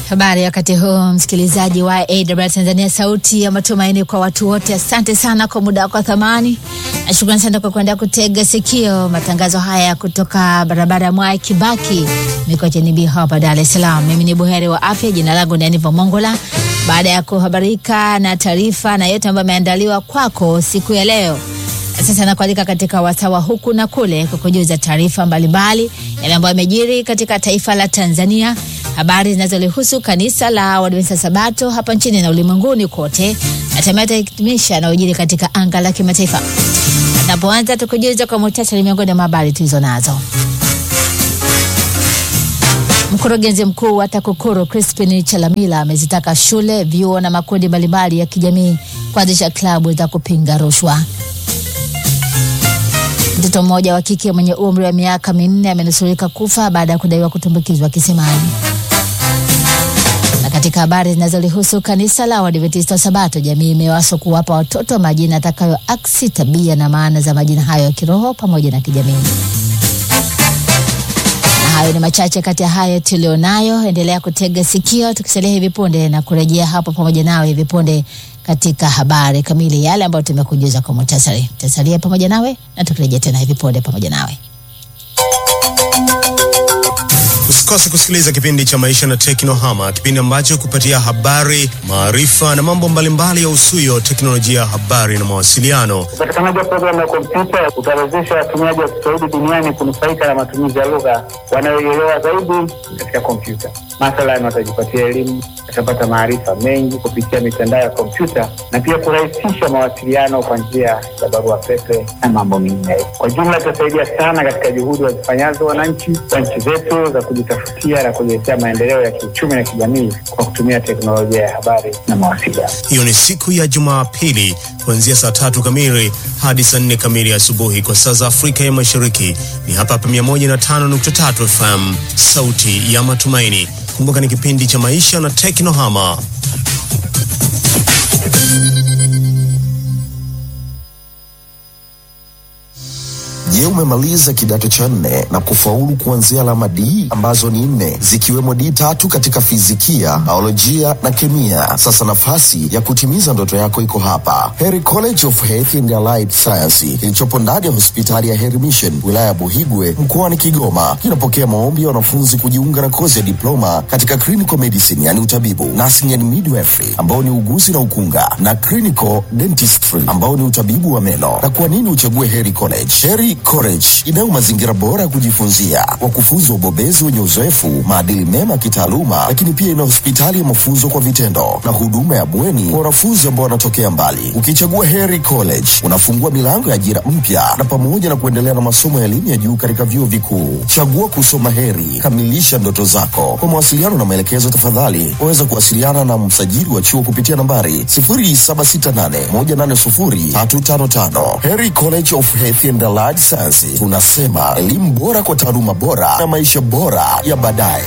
Habari wakati huu msikilizaji wa AWR Tanzania, sauti ya matumaini kwa watu wote. Asante sana kwa muda wako wa thamani, na shukrani sana kwa kuendelea kutega sikio matangazo haya kutoka barabara ya Mwai Kibaki, Mikocheni B hapa Dar es Salaam. Mimi ni buheri wa afya, jina langu ni Aniva Mongola. Baada ya kuhabarika na taarifa na yote ambayo ameandaliwa kwako siku ya leo, sasa nakualika katika wasawa huku na kule kukujuza taarifa mbalimbali yale ambayo yamejiri katika taifa la Tanzania, habari zinazolihusu kanisa la Waadventista Sabato hapa nchini na ulimwenguni kote, na hatimaye tutahitimisha na ujiri katika anga la kimataifa. Tunapoanza tukujuza kwa muhtasari miongoni mwa habari tulizo nazo. Mkurugenzi mkuu wa TAKUKURU Crispin Chalamila amezitaka shule, vyuo na makundi mbalimbali ya kijamii kuanzisha klabu za kupinga rushwa. Mtoto mmoja wa kike mwenye umri wa miaka minne amenusurika kufa baada ya kudaiwa kutumbukizwa kisimani. Na katika habari zinazolihusu kanisa la Waadventista Sabato, jamii imewaswa kuwapa watoto majina atakayoaksi tabia na maana za majina hayo ya kiroho pamoja na kijamii. Na hayo ni machache kati ya hayo tulionayo. Endelea kutega sikio, tukisalia hivi punde na kurejea hapo pamoja nawe hivi punde katika habari kamili, yale ambayo tumekujuza kwa muhtasari. Tutasalia pamoja nawe na tukirejea tena hivi punde pamoja nawe. Usikose kusikiliza kipindi cha Maisha na Teknohama, kipindi ambacho kupatia habari, maarifa na mambo mbalimbali ya usuyo teknolojia ya habari na mawasiliano. Upatikanaji wa programu ya kompyuta utawezesha watumiaji wa Kiswahili duniani kunufaika na matumizi ya lugha wanayoielewa zaidi katika kompyuta. Mathalan, watajipatia elimu, watapata maarifa mengi kupitia mitandao ya kompyuta na pia kurahisisha mawasiliano kwa njia ya barua pepe na mambo mengineyo. Kwa jumla, itasaidia sana katika juhudi wazifanyazo wananchi wa nchi zetu za kujitafutia na kujiletea maendeleo ya kiuchumi na kijamii kwa kutumia teknolojia ya habari na mawasiliano. Hiyo ni siku ya Jumapili kuanzia saa tatu kamili hadi saa nne kamili asubuhi kwa saa za Afrika ya Mashariki. Ni hapa hapa 105.3 FM, sauti ya matumaini. Kumbuka ni kipindi cha Maisha na Teknohama. Je, umemaliza kidato cha nne na kufaulu kuanzia alama D ambazo ni nne zikiwemo D tatu katika fizikia, biolojia na kemia? Sasa nafasi ya kutimiza ndoto yako iko hapa, Heri College of Health and Allied Science kilichopo ndani ya hospitali ya Heri Mission wilaya ya Buhigwe mkoani Kigoma. Kinapokea maombi ya wanafunzi kujiunga na kozi ya diploma katika clinical medicine, yani utabibu, nursing and midwifery ambao ni uguzi na ukunga, na clinical dentistry ambao ni utabibu wa meno. Na kwa nini uchague Heri College? Heri College inayo mazingira bora ya kujifunzia, wakufunzi wa ubobezi wenye uzoefu, maadili mema ya kitaaluma, lakini pia ina hospitali ya mafunzo kwa vitendo na huduma ya bweni kwa wanafunzi ambao wanatokea mbali. Ukichagua Heri College unafungua milango ya ajira mpya na pamoja na kuendelea na masomo ya elimu ya juu katika vyuo vikuu. Chagua kusoma Heri, kamilisha ndoto zako. Kwa mawasiliano na maelekezo, tafadhali waweza kuwasiliana na msajili wa chuo kupitia nambari 0768180355. Heri College of Health and Allied Science, tunasema elimu bora kwa taaluma bora na maisha bora ya baadaye.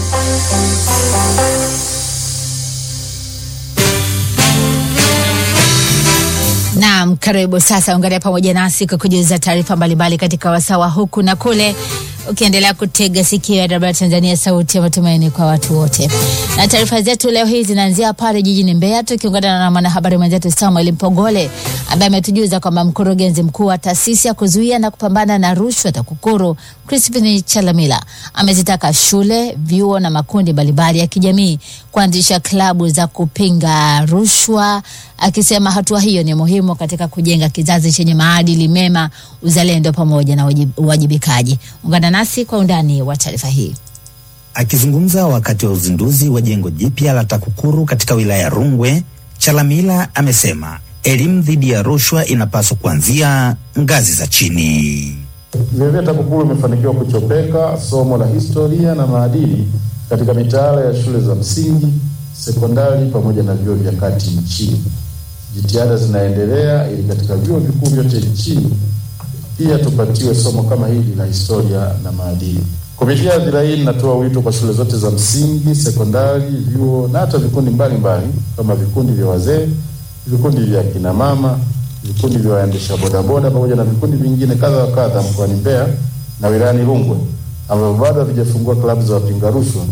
Naam, karibu sasa, ungana pamoja nasi kwa kujuza taarifa mbalimbali katika wasawa huku na kule, ukiendelea kutega sikio ya Dabara Tanzania, sauti ya matumaini kwa watu wote. Na taarifa zetu leo hii zinaanzia pale jijini Mbeya, tukiungana na mwanahabari mwenzetu Samuel Mpogole ambaye ametujuza kwamba mkurugenzi mkuu wa taasisi ya kuzuia na kupambana na rushwa TAKUKURU Crispin Chalamila amezitaka shule, vyuo na makundi mbalimbali ya kijamii kuanzisha klabu za kupinga rushwa, akisema hatua hiyo ni muhimu katika kujenga kizazi chenye maadili mema, uzalendo pamoja na uwajibikaji. Ungana nasi kwa undani wa taarifa hii. Akizungumza wakati wa uzinduzi wa jengo jipya la TAKUKURU katika wilaya ya Rungwe, Chalamila amesema elimu dhidi ya rushwa inapaswa kuanzia ngazi za chini. Vilevile TAKUKURU imefanikiwa kuchopeka somo la historia na maadili katika mitaala ya shule za msingi, sekondari pamoja na vyuo vya kati nchini. Jitihada zinaendelea ili katika vyuo vikuu vyote nchini pia tupatiwe somo kama hili la historia na maadili. Kupitia hadhira hii, ninatoa wito kwa shule zote za msingi, sekondari, vyuo na hata vikundi mbalimbali kama vikundi vya wazee, vikundi vya kina mama, vikundi vya waendesha bodaboda pamoja na vikundi vingine kadha wa kadha mkoani Mbeya na wilayani Rungwe ambavyo bado havijafungua klabu za wapinga rushwa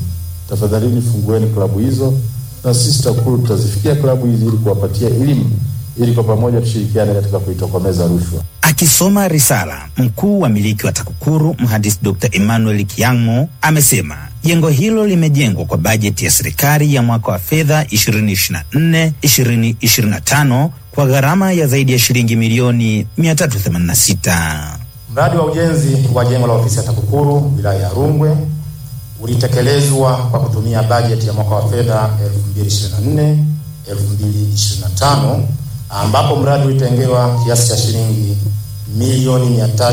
tafadhalini fungueni klabu hizo, na sisi TAKUKURU tutazifikia klabu hizi ili kuwapatia elimu, ili kwa pamoja tushirikiane katika kuitokomeza rushwa. Akisoma risala, mkuu wa miliki wa TAKUKURU mhandisi Dr. Emmanuel Kiang'o amesema jengo hilo limejengwa kwa bajeti ya serikali ya mwaka wa fedha 2024 2025 kwa gharama ya zaidi ya shilingi milioni 386. Mradi wa ujenzi wa jengo la ofisi ya TAKUKURU wilaya ya Rungwe ulitekelezwa kwa kutumia bajeti ya mwaka wa fedha 2024 2025 ambapo mradi ulitengewa kiasi cha shilingi milioni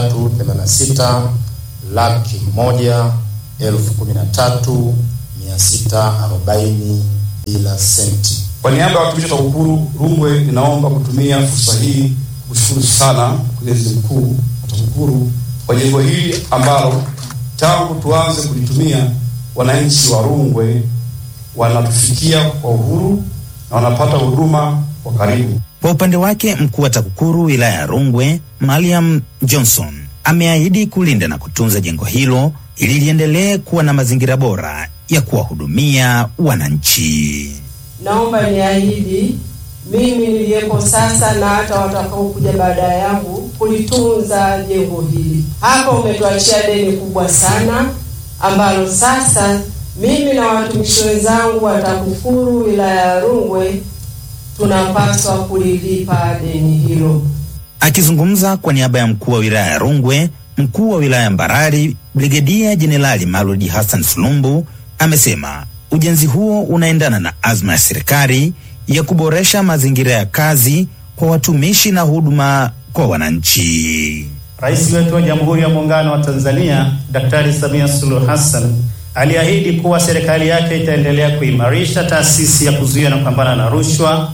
386 laki moja elfu kumi na tatu mia sita arobaini bila senti. Kwa niaba ya watumishi wa TAKUKURU Rungwe, ninaomba kutumia fursa hii kushukuru sana mkurugenzi mkuu wa TAKUKURU kwa jengo hili ambalo tangu tuanze kulitumia wananchi wa Rungwe wanatufikia kwa uhuru na wanapata huduma kwa karibu. Kwa upande wake mkuu wa TAKUKURU wilaya ya Rungwe Mariam Johnson ameahidi kulinda na kutunza jengo hilo ili liendelee kuwa na mazingira bora ya kuwahudumia wananchi. Naomba niahidi mimi niliyepo sasa na hata watakaokuja baada yangu kulitunza jengo hili. Hapa umetuachia deni kubwa sana ambalo sasa mimi na watumishi wenzangu wa TAKUKURU wilaya ya Rungwe tunapaswa kulilipa deni hilo. Akizungumza kwa niaba ya mkuu wa wilaya ya Rungwe, mkuu wa wilaya ya Mbarali Brigedia Jenerali Maludi Hassan Sulumbu amesema ujenzi huo unaendana na azma ya serikali ya kuboresha mazingira ya kazi kwa watumishi na huduma kwa wananchi. Rais wetu wa Jamhuri ya Muungano wa Tanzania Daktari Samia Suluhu Hassan aliahidi kuwa serikali yake itaendelea kuimarisha taasisi ya kuzuia na kupambana na rushwa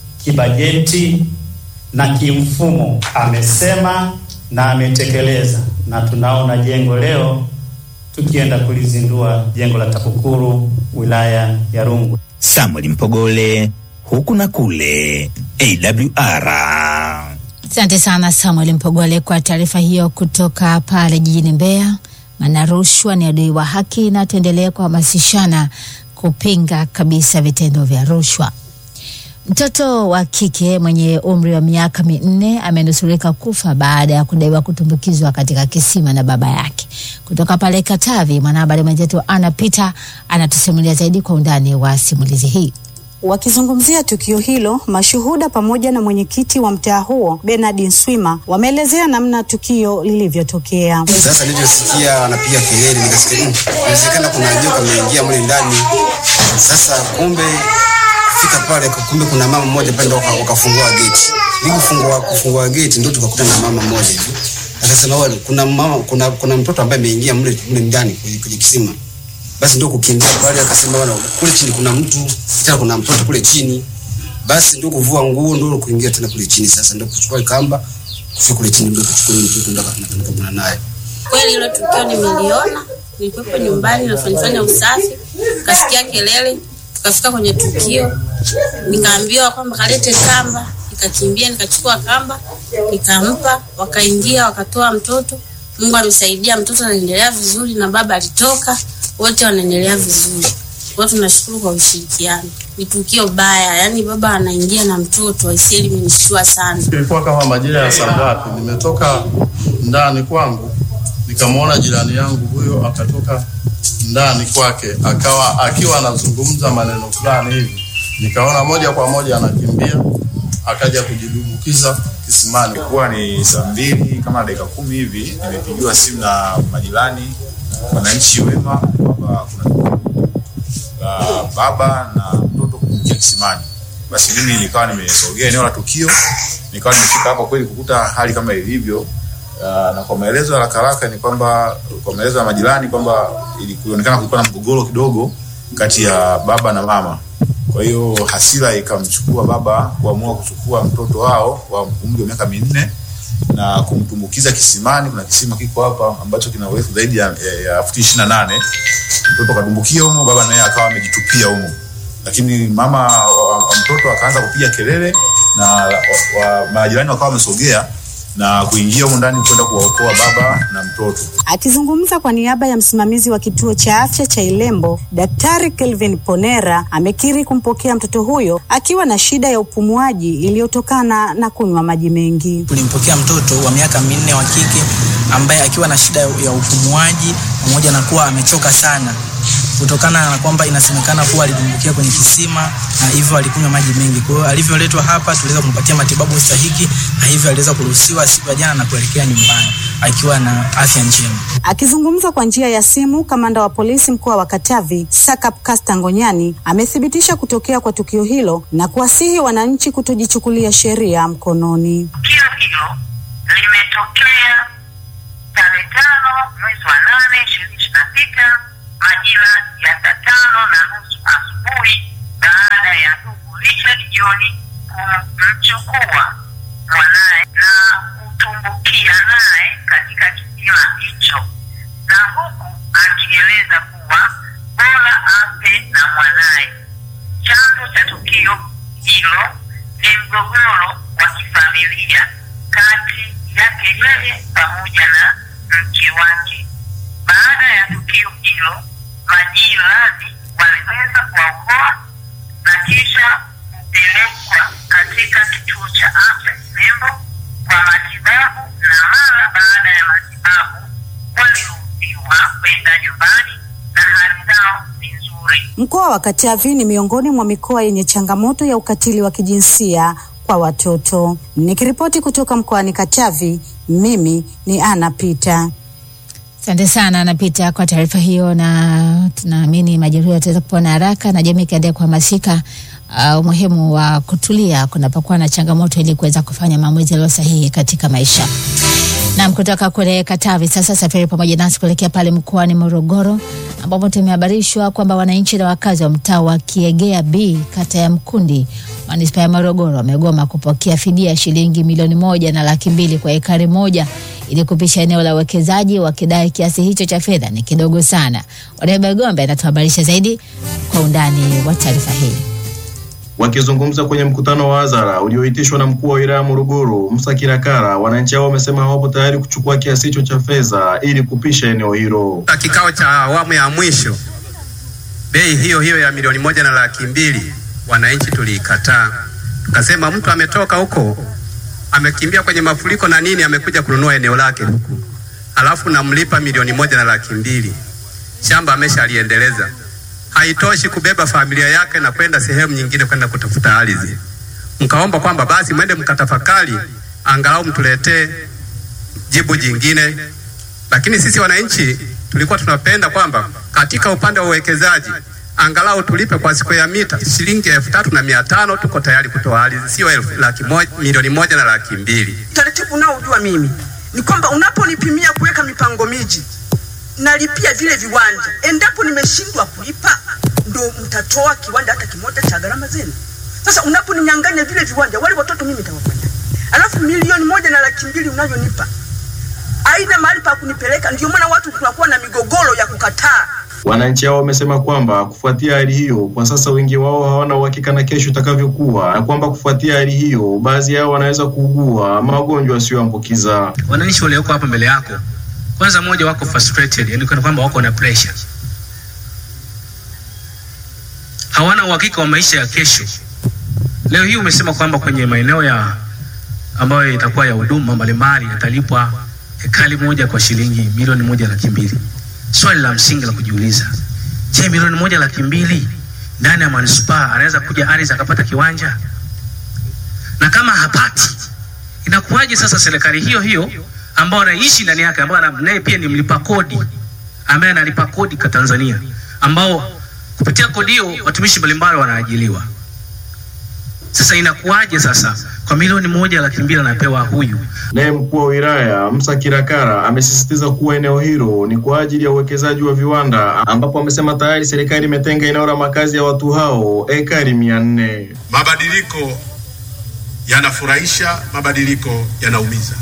kibajeti na kimfumo. Amesema na ametekeleza, na tunaona jengo leo tukienda kulizindua jengo la TAKUKURU wilaya ya Rungwe. Samuel Mpogole, huku na kule AWR. Asante sana Samuel Mpogole kwa taarifa hiyo kutoka pale jijini Mbeya. Maana rushwa ni adui wa haki, na tuendelee kuhamasishana kupinga kabisa vitendo vya rushwa. Mtoto wa kike mwenye umri wa miaka minne amenusurika kufa baada ya kudaiwa kutumbukizwa katika kisima na baba yake. Kutoka pale Katavi, mwanahabari mwenzetu Ana Peter anatusimulia zaidi kwa undani wa simulizi hii. Wakizungumzia tukio hilo, mashuhuda pamoja na mwenyekiti wa mtaa huo Bernard Nswima wameelezea namna tukio lilivyotokea. Sasa nilivyosikia wanapiga kelele, nikasikia "Mm, inawezekana kuna joka ameingia mle ndani. Sasa kumbe fika pale, kumbe kuna mama mmoja pale, ndo waka- wakafungua geti. Nilipofungua kufungua geti, ndo tukakuta na mama mmoja hivi akasema, "Wale, kuna mama, kuna kuna mtoto ambaye ameingia mle mle ndani kwenye kwenye kisima." Basi ndio kukimbia pale, akasema bwana, kule chini kuna mtu tena, kuna mtoto kule chini. Basi ndio kuvua nguo, ndio kuingia tena kule chini. Sasa ndio kuchukua kamba kufika kule chini, ndio kuchukua yule mtoto, ndio akapeleka naye Kweli hilo tukio nimeliona, nilikuwepo nyumbani nafanyafanya usafi, kasikia kelele, tukafika kwenye tukio, nikaambiwa kwamba kalete kamba, nikakimbia nikachukua kamba nikampa, wakaingia wakatoa mtoto. Mungu amesaidia, mtoto anaendelea vizuri na baba alitoka, wote wanaendelea vizuri. Kwa hiyo tunashukuru kwa ushirikiano. Ni tukio baya, yani baba anaingia na mtoto, aisee, limenishtua sana. Ilikuwa kama majira ya saa ngapi, nimetoka ndani kwangu nikamwona jirani yangu huyo akatoka ndani kwake, akawa akiwa anazungumza maneno fulani hivi, nikaona moja kwa moja anakimbia akaja kujidumbukiza kisimani. Ilikuwa ni saa mbili kama dakika kumi hivi, nimepigiwa simu na majirani, wananchi wema kwamba kuna la baba na mtoto kuingia kisimani. Basi mimi nikawa nimesogea eneo la tukio, nikawa nimefika hapo kweli kukuta hali kama ilivyo. Uh, na kwa maelezo ya haraka haraka ni kwamba kwa maelezo ya majirani kwamba ilionekana kulikuwa na mgogoro kidogo kati ya baba na mama. Kwa hiyo hasira ikamchukua baba kuamua kuchukua mtoto wao wa umri wa miaka minne na kumtumbukiza kisimani. Kuna kisima kiko hapa ambacho kina urefu zaidi ya, ya, ya futi ishirini na nane. Mtoto kadumbukia humo, baba naye akawa amejitupia humo, lakini mama wa, wa mtoto akaanza kupiga kelele na wa, wa, majirani wakawa wamesogea na kuingia humo ndani kwenda kuwaokoa baba na mtoto. Akizungumza kwa niaba ya msimamizi wa kituo cha afya cha Ilembo, Daktari Kelvin Ponera amekiri kumpokea mtoto huyo akiwa na shida ya upumuaji iliyotokana na kunywa maji mengi. Tulimpokea mtoto wa miaka minne wa kike ambaye akiwa na shida ya upumuaji pamoja na kuwa amechoka sana kutokana na kwamba inasemekana kuwa alidumbukia kwenye kisima na hivyo alikunywa maji mengi. Kwa hiyo alivyoletwa hapa tuliweza kumpatia matibabu stahiki na hivyo aliweza kuruhusiwa siku ya jana na kuelekea nyumbani akiwa na afya njema. Akizungumza kwa njia ya simu, kamanda wa polisi mkoa wa Katavi Sakap Kasta Ngonyani amethibitisha kutokea kwa tukio hilo na kuwasihi wananchi kutojichukulia sheria mkononi. Tukio hilo limetokea tarehe tano mwezi wa nane ishirini ishirini na sita majira ya saa tano na nusu asubuhi baada ya ndugu Richard John kumchukua mwanaye na kutumbukia naye katika kisima hicho, na huku akieleza kuwa bora afe na mwanaye. Chanzo cha tukio hilo ni mgogoro wa kifamilia kati yake yeye pamoja na mke wake. Baada ya tukio hilo, majirani waliweza kuwaokoa na kisha kupelekwa katika kituo cha afya Kilembo kwa matibabu, na mara baada ya matibabu waliruhusiwa kwenda nyumbani na hali zao ni nzuri. Mkoa wa Katavi ni miongoni mwa mikoa yenye changamoto ya ukatili wa kijinsia kwa watoto. Nikiripoti kutoka mkoani Katavi, mimi ni Ana Pita. Asante sana Anapita kwa taarifa hiyo, na tunaamini majeruhi wataweza kupona haraka na jamii ikaendelea kuhamasika uh, umuhimu wa kutulia kunapokuwa na changamoto ili kuweza kufanya maamuzi yaliyo sahihi katika maisha. Nam kutoka kule Katavi sasa safari pamoja nasi kuelekea pale mkoani Morogoro ambapo tumehabarishwa kwamba wananchi na wakazi wa mtaa wa Kiegea B kata ya Mkundi manispaa ya Morogoro wamegoma kupokea fidia ya shilingi milioni moja na laki mbili kwa ekari moja ili kupisha eneo la uwekezaji wakidai kiasi hicho cha fedha ni kidogo sana. Warebe Gombe anatuhabarisha zaidi kwa undani wa taarifa hii. Wakizungumza kwenye mkutano wa hadhara ulioitishwa na mkuu wa wilaya Morogoro Musa Kirakara, wananchi hao wamesema hawapo tayari kuchukua kiasi hicho cha fedha ili kupisha eneo hilo. Kikao cha awamu ya mwisho, bei hiyo hiyo ya milioni moja na laki mbili wananchi tuliikataa, tukasema mtu ametoka huko amekimbia kwenye mafuriko na nini, amekuja kununua eneo lake huku, alafu namlipa milioni moja na laki mbili shamba ameshaliendeleza haitoshi kubeba familia yake na kwenda sehemu nyingine kwenda kutafuta ardhi. Mkaomba kwamba basi mwende mkatafakari, angalau mtuletee jibu jingine. Lakini sisi wananchi tulikuwa tunapenda kwamba katika upande wa uwekezaji angalau tulipe kwa siku ya mita shilingi elfu tatu na mia tano tuko tayari kutoa ardhi, sio elfu laki moja, milioni moja na laki mbili. Taratibu unaojua mimi ni kwamba unaponipimia kuweka mipango miji nalipia vile viwanja. Endapo nimeshindwa kulipa, ndo mtatoa kiwanja hata kimoja cha gharama zenu. Sasa unaponinyang'anya vile viwanja, wale watoto mimi nitawafanya, alafu milioni moja na laki mbili unayonipa aina mahali pa kunipeleka. Ndio maana watu tunakuwa na migogoro ya kukataa. Wananchi hao wamesema kwamba kufuatia hali hiyo, kwa sasa wengi wao hawana uhakika na kesho itakavyokuwa, na kwamba kufuatia hali hiyo, baadhi yao wanaweza kuugua magonjwa yasiyoambukiza. Wananchi walioko hapa mbele yako kwanza moja wako frustrated, yani kana kwamba wako na pressure, hawana uhakika wa maisha ya kesho. Leo hii umesema kwamba kwenye maeneo ya ambayo itakuwa ya huduma mbalimbali yatalipwa hekali moja kwa shilingi milioni moja laki mbili. Swali la msingi la kujiuliza, je, milioni moja laki mbili ndani ya manispaa anaweza kuja ardhi akapata kiwanja? Na kama hapati, inakuwaje sasa serikali hiyo hiyo ambao anaishi ndani yake, ambao naye pia ni mlipa kodi, ambaye analipa kodi kwa Tanzania, ambao kupitia kodi hiyo watumishi mbalimbali wanaajiliwa. Sasa inakuwaje sasa kwa milioni moja laki mbili anapewa huyu? Naye mkuu wa wilaya Musa Kirakara amesisitiza kuwa eneo hilo ni kwa ajili ya uwekezaji wa viwanda, ambapo amesema tayari serikali imetenga eneo la makazi ya watu hao ekari mia nne. Mabadiliko yanafurahisha, mabadiliko yanaumiza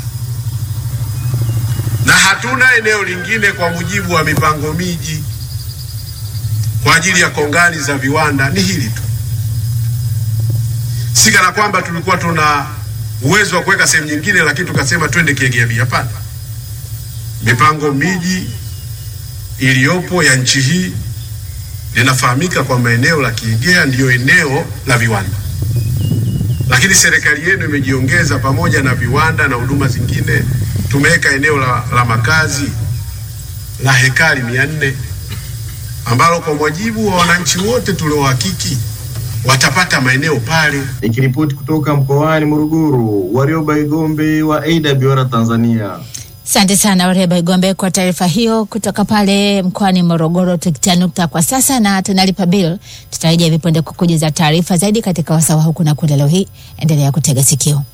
na hatuna eneo lingine kwa mujibu wa mipango miji kwa ajili ya kongani za viwanda, ni hili tu. Si kana kwamba tulikuwa tuna uwezo wa kuweka sehemu nyingine, lakini tukasema twende Kiegea B. Hapana, mipango miji iliyopo ya nchi hii linafahamika kwamba eneo la Kiegea ndiyo eneo la viwanda, lakini serikali yenu imejiongeza pamoja na viwanda na huduma zingine, tumeweka eneo la, la makazi la hekari mia nne ambalo kwa mujibu wa wananchi wote tuliohakiki watapata maeneo pale. Nikiripoti kutoka mkoani Morogoro, Warioba Igombe wa AWR Tanzania. Asante sana Wareba Igombe kwa taarifa hiyo kutoka pale mkoani Morogoro. Tukitia nukta kwa sasa na tunalipa bill, tutarejea vipunde kukujuza taarifa zaidi katika wasawa huku na kule. Leo hii endelea kutega sikio.